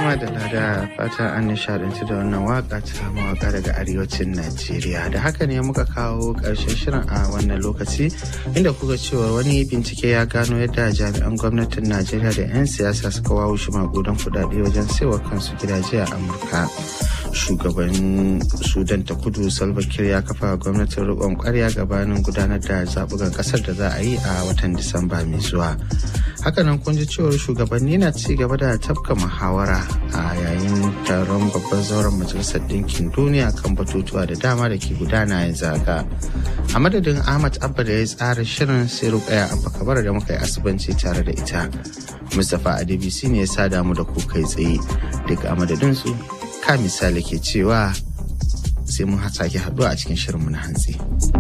da lada fata an nishadanci da wannan waka ta mawaka daga arewacin Najeriya. Da haka ne muka kawo ƙarshen shirin a wannan lokaci inda kuka cewa wani bincike ya gano yadda jami'an gwamnatin Najeriya da 'yan siyasa suka wawo shi magudan kudade wajen saiwa kansu gidaje a Amurka. Shugaban Sudan ta kudu Salva Kiir ya kafa gwamnatin riƙon ƙwarya gabanin gudanar da zaɓukan ƙasar da za a yi a watan Disamba mai zuwa. hakanan kun ji cewar shugabanni na ci gaba da tafka muhawara a yayin taron babban zauren majalisar ɗinkin duniya kan batutuwa da dama da ke gudana ya zaga a madadin ahmad abba da ya tsara shirin sai rukaya abba kabar da muka yi asibanci tare da ita mustapha adebisi ne ya sada mu da ku kai tsaye daga a madadin su ka misali ke cewa sai mun sake haɗuwa a cikin shirinmu na hantsi.